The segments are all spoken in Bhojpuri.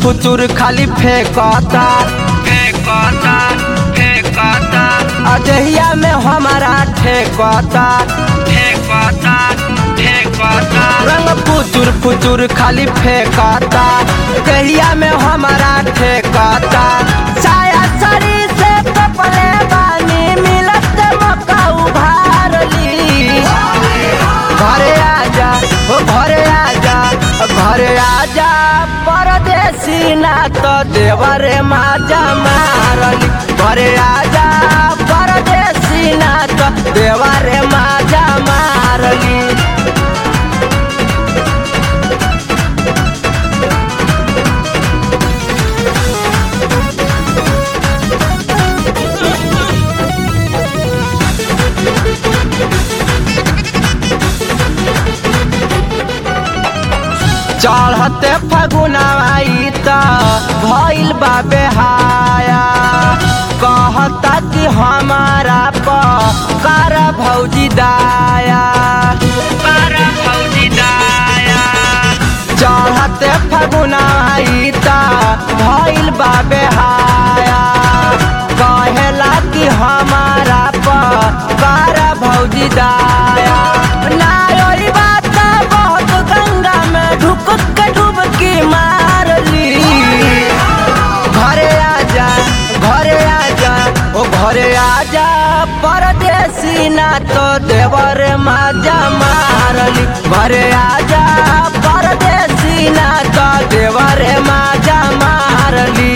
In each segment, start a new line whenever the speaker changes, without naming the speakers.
फुचुर खाली फेंकता फेंकता फेंकता अजहिया में हमारा ठेकता ठेकता ठेकता रंग फुचुर फुचुर खाली फेंकता कहिया में हमारा ठेकता साया सरी से कपड़े बानी मिलत मक्का उभार ली घरे आजा ओ घरे आजा घरे आजा परदेसी ना तो देवरे माजा मारली घरे आजा परदेसी ना तो देवरे माजा मारली चढ़ते फगुनाई त भइल बा बेहाया कहता कि हमारा प कर भौजी दाया कर भौजी दाया चढ़ते फगुनाई त भइल बा बेहाया कहेला कि हमारा प कर भौजी दाया ना ओई बात बहुत गंगा में ढुक के डुबकी मार ली घरे आजा घरे आजा ओ घरे आजा परदेसी ना तो देवर माजा मारली घरे आजा परदेसी ना तो देवर माजा मारली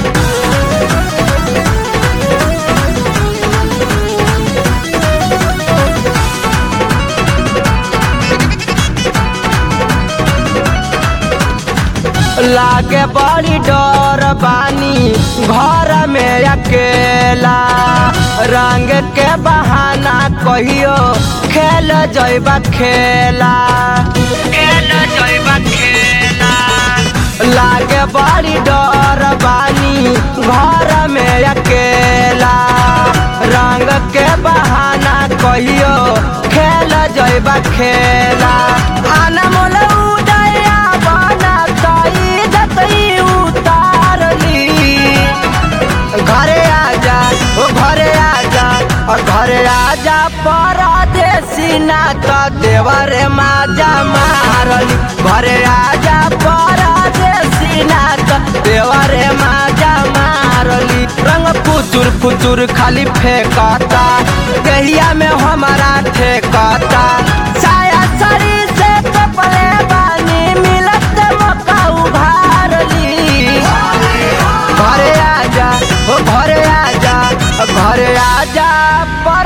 लागे बड़ी डर बानी घर में अकेला रंग के बहाना कहियो खेल जैबा खेला खेल जैबा खेला लागे बड़ी डर बानी घर में अकेला रंग के बहाना कहियो खेल जैबा खेला आना मोल उदया बना तई जतई उतारली घरे आजा ओ घरे आजा और घरे आजा परदेसी ना तो देवर माजा मारली घरे आजा परदेसी ना तो देवर माजा मारली रंग फुचुर फुचुर खाली फेंकता कहिया में हमारा ठेकता साया सरी से कपड़े बानी मिलत मक्का उभारली घरे आजा ओ घरे आजा घरे आजा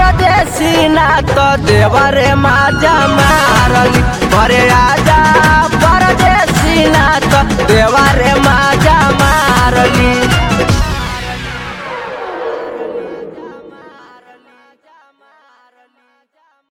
परदेसी ना तो देवरे माजा मारली घरे आजा